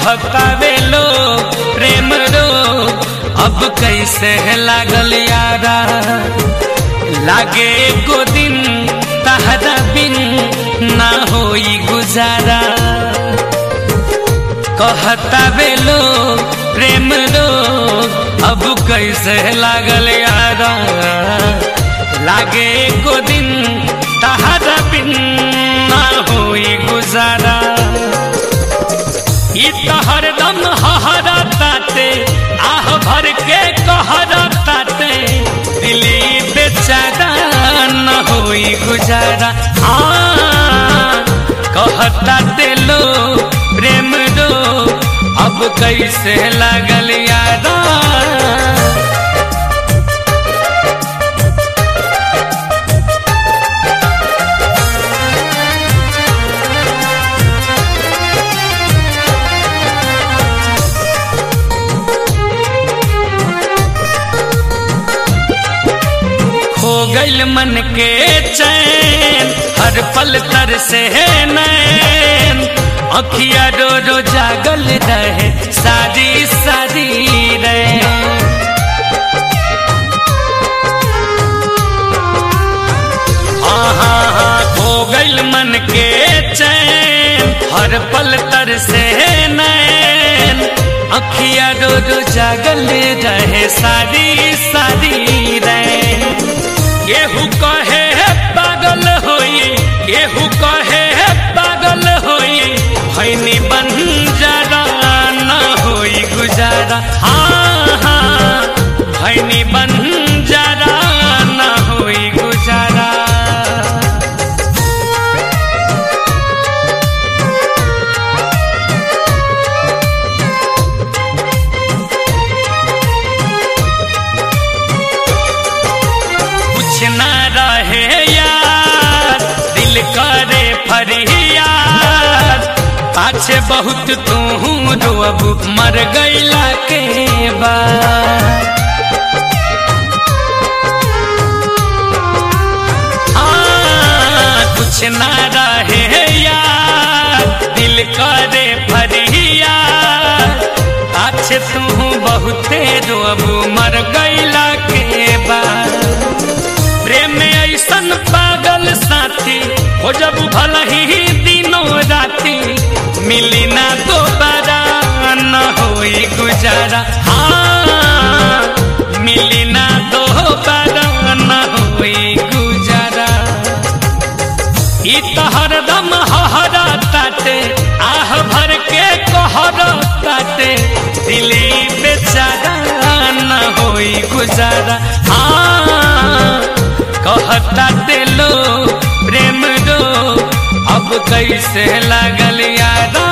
कहतावे लो प्रेम रो अब कैसे लागल यारा लागे एको दिन तहरा बिन ना होई गुजारा कहतावे लो प्रेम रो अब कैसे लागल यारा लागे एको दिन तहरा बिन ना होई गुजारा ई तो हरदम हहरा ताते आह भर के कहरा ताते दिली बेचारा न होई गुजारा हाँ कहता लो प्रेम दो अब कैसे लागल यारा हो गइल मन के चैन हर पल तर से नैन अखिया रो रो जागल रहे सारी सारी रे आहा हो गइल मन के चैन हर पल तर से नैन अखिया रो रो जागल रहे सारी सारी रे केहू कहे है पागल होई केहू कहे है पागल होई भैनी बन जरा न होई गुजारा हाँ हाँ भैनी बन जरा न होई गुजारा कुछ न रहे यार दिल करे फरियाद पाछे बहुत तू रोब मर गईला के बाद आ, कुछ न रहे यार दिल करे फरियाद पाछे तू बहुते रोब मर गईला के बाद प्रेम ऐसन पागल साथी हो जब भल ही दिनों राती मिली ना दोबारा न होई गुजारा हाँ मिली ना दोबारा न होई गुजारा ई तो हरदम हहरा ताटे आह भर के कहरा ताटे दिली बेचारा न होई गुजारा हाँ कहता लो प्रेम दो अब कैसे लागल यारा